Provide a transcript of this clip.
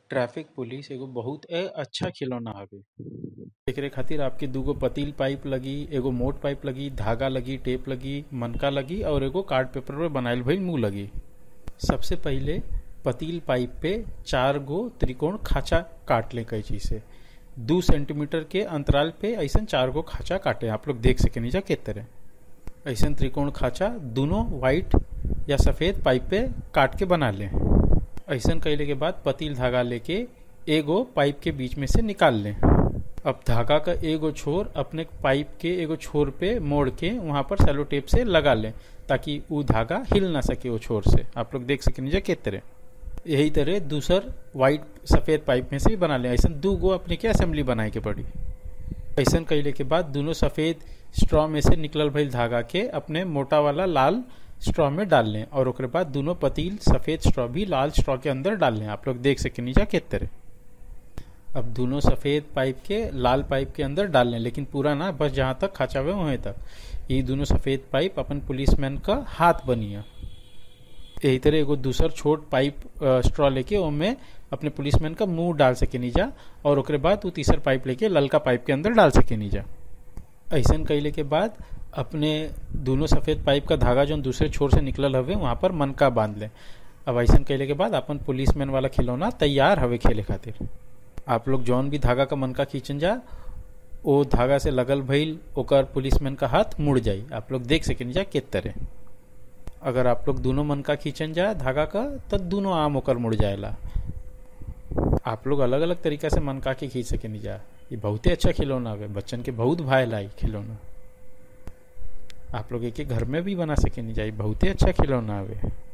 traffic police एगो बहुत ए अच्छा खिलौना हवे एकरे खातिर आपके दूगो पतील पाइप लगी एगो मोट पाइप लगी धागा लगी टेप लगी मनका लगी और एगो कार्ड पेपर पे बनाइल भइल मुंह लगी सबसे पहिले पतील पाइप पे चार गो त्रिकोण खाचा काट ले कैंची से दू सेंटीमीटर के अंतराल पे ऐसा चार गो खाचा काटे आप लोग देख सके नीचा के तरह ऐसा त्रिकोण खाचा दोनों व्हाइट या सफेद पाइप पे काट के बना लें ऐसा कैले के बाद पतील धागा लेके एगो पाइप के बीच में से निकाल लें अब धागा का एगो छोर अपने पाइप के एगो छोर पे मोड़ के वहां पर सेलो टेप से लगा लें ताकि वो धागा हिल ना सके वो छोर से आप लोग देख सके नीचे के तरह यही तरह दूसर व्हाइट सफेद पाइप में से भी बना लें ऐसा दो गो अपने के असेंबली बनाए के पड़ी ऐसा कैले के बाद दोनों सफेद स्ट्रॉ में से निकलल भइल धागा के अपने मोटा वाला लाल स्ट्रॉ में डाल लें और ओकरे बाद दोनों पतील सफेद स्ट्रॉ भी लाल स्ट्रॉ के अंदर डाल लें आप लोग देख सके नीचा के तरह अब दोनों सफेद पाइप के लाल पाइप के अंदर डाल लें लेकिन पूरा ना बस जहाँ तक खाचा हुए वहीं तक ये दोनों सफेद पाइप अपन पुलिसमैन का हाथ बनिया यही तरह एगो दूसर छोट पाइप स्ट्रॉ लेके ओमे अपने पुलिसमैन का मुंह डाल सके नीजा और ओकरे बाद वो तीसर पाइप लेके ललका पाइप के अंदर डाल सके नीजा ऐसा कैले के बाद अपने दोनों सफेद पाइप का धागा जो दूसरे छोर से निकलल हवे वहां पर मनका बांध ले अब ऐसा कैले के बाद अपन पुलिसमैन वाला खिलौना तैयार हवे खेले खातिर आप लोग जौन भी धागा का मनका खींचन जा वो धागा से लगल भइल ओकर पुलिसमैन का हाथ मुड़ जाई आप लोग देख सके जा के तरह अगर आप लोग दोनों मनका खींचन जा धागा का तो दोनों आम होकर मुड़ जाएला आप लोग अलग अलग तरीका से मनका के खींच सके नहीं जा ये बहुत ही अच्छा खिलौना है बच्चन के बहुत भाई लाई खिलौना आप लोग एक घर में भी बना सके नहीं जा बहुत ही अच्छा खिलौना है